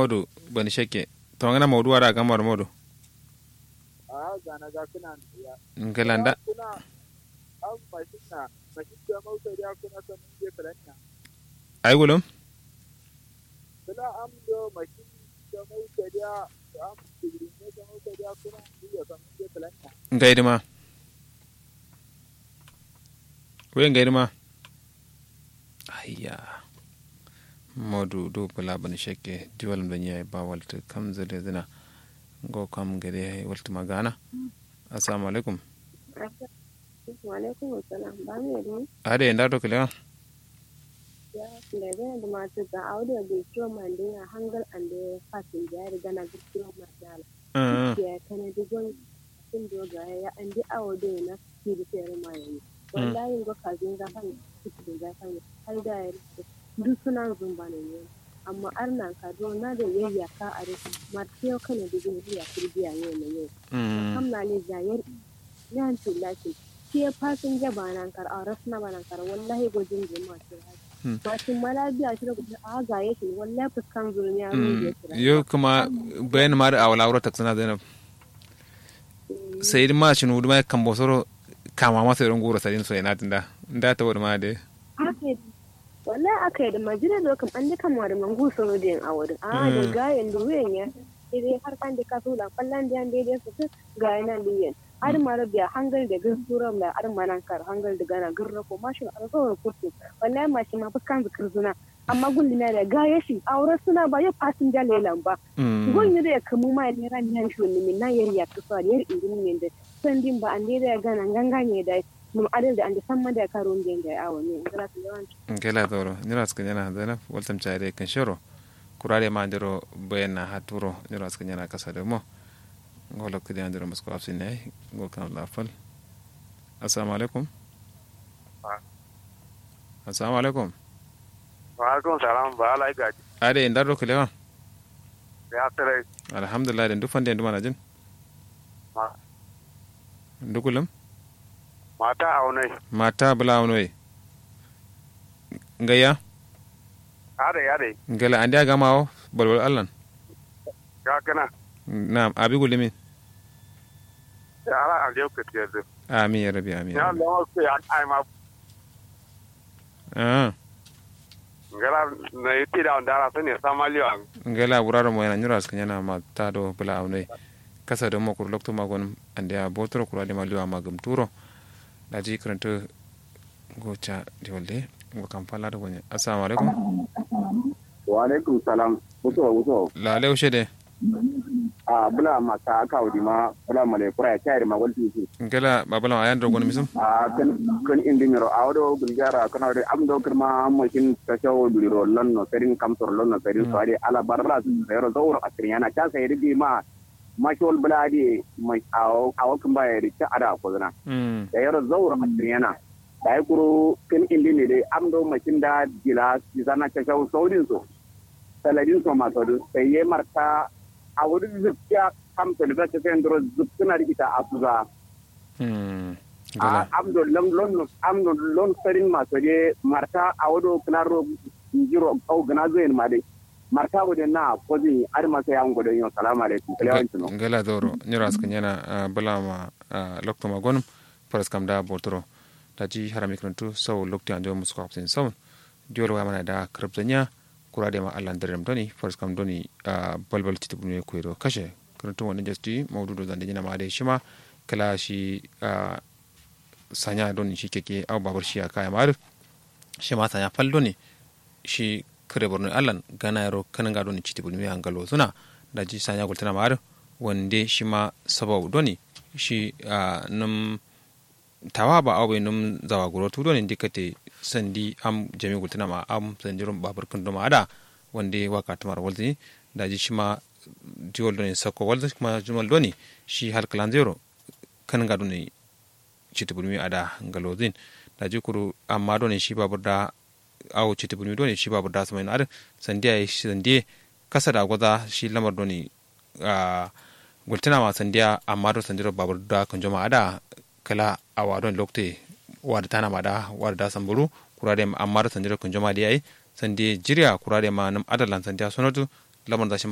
modu bani shekke to ngana modu wara gamar modu a gana ga kuna ya ngalanda kuna an mashin na mashin da mauta ya kuna san mun je kalanya ay gulum kula am do mashin da mauta ya am tigrin ne da mauta ya kuna ya san mun je kalanya ngaydima we ngaydima ayya modu do bala bani shekke diwal da nyai ba walta kam zale zina go kam gade walta magana assalamu alaikum Walaikum salam ba mu yadda ade nda to kelewa ya lebe da matu ga audio da kiyo mande ya hangal ande fatin da ya riga na kiyo mata uh ya kana digon sun do ga ya ande audio na kiri tere mai wallahi go kazin ga kan kiti da kan har da ya duk suna zumba ne ne amma arnan ka do na da yayya ka a rufe martiyo kana digon ya kirbiya ne ne mm kamna ne zayar yan tulati ke fasin jaba nan kar a rasna ba nan kar wallahi gojin je ma ce Hmm. bakin malabiya shi da gudun a ga yake wallahi fuskan zulmi ya mm rubuce kira yo kuma bayan mar awla wuro taksana zainab sai ma shinu duma kan bosoro kama masa irin gura sadin so yana tinda nda ta wuri ma de ake wallahi aka yi da majina da kan an duka mu da mangu sono da yin awurin a da Mm. gayen da wuyan ya dai har kan da ka tula fallan da yan daidai su su gayen nan da yin har mara biya hangal da gursuran da har manan kar hangal da gana gurra ko mashin a zo kurtu wallahi mashi ma fuskan zikir zuna amma gulli na da gaya shi auren suna ba ya fasin da lelan ba mm gon da ya kamu ma ne ran yan shi ne min na yar ya kusa yar indin ne da sandin ba an da ya gana gangane da mun adal da an da san ma da karon da ya awo ne ngara ta yawanci ngela doro nira ska nyana zainab waltam chaire kan shoro kurare ma ndiro bayan na haturo nira ska nyana kasa da mo ngolo kidi andiro musko afsin ne ngol kan la fal assalamu alaikum assalamu alaikum wa alaikum salam ba ala ga ade ndaro kelewa ya tare alhamdulillah den dufan den dumana jin ma ndukulam mata aunai mata bula wanoye ngaya are are ngela andi aga mawo balbal allan ga kana na'am abi gulimin ala a je ka tiyar amin ya rabi amin ya ya rabi. Allah ko ya ai ma ah ngala na yiti da ndara sani samaliyo an ngela wuraro mo yana nyura skanya na mata do bula awne kasa do mo kur lokto magon ande a botro kura de maliwa magum turo daji kranto gocha diwolde ngo kam fala do gonya assalamu alaikum wa alaikum salam wuso wuso la le ushede a bula maka aka wudi ma bula male kura ya kyari ma walti su ngela babala ayan do gon misum a kan kan indimiro a wado gulgara kana da am do kirma makin ta shawo duliro lonno serin kamtor lonno serin so ade ala barra su zero zawro akriyana ta sai rigi ma mashol buladi mai awo awo kan ba ya rike ada ko zana mm da yaro zawro akriyana da ya kuro kan indimi dai am do makin da gila zana ta shawo saurin so saladin so ma so sai ye marta a wurin zuciya kam talibata ta sai ndoro zuccina rikita a suza mm a ngela amdo lon lon amdo lon sarin ma to je marta a wado klaro jiro au gana zo en made marta wode na kozi ar ma sai an godo yo salamu alaikum kalewanci no ngela doro nyura skanya na bala ma lokto magon paras kam da botro daji harami kranto saw lokti ando musko hapsin sawn diol wa mana da krabtanya kurade ma allan derem doni paras kam doni balbal titibun ne kuiro kashe kranto wani jasti mawdudo zande jina ma de shima kala shi sanya doni shi keke au babar shi aka mar shi ma sanya fal doni shi kare borno allan gana yaro kanan ga doni titibun me angalo suna daji sanya gultana mar wande shi ma sabau doni shi num tawa ba awe num zawa guro tu doni dikate sandi am jami gultana ma am sandi rum babar kun ma ada wande waka tamar walti daji shi ma diwol doni sako walti kuma jumal doni shi hal kalan zero kan ga doni citi bulmi ada galozin daji kuru amma doni shi babur da awo citi bulmi doni shi babur da samayin ada sandiya ya shi sandiya kasa da gwaza shi lamar doni gultina ma sandiya amma do sandiro babur da kan jama ada kala awa don lokte wada tana ma da wada da samburu kura da amma do sandiro kan jama da yayi sandiya jiriya kura da ma nam adalan sandiya sonatu lamar da shi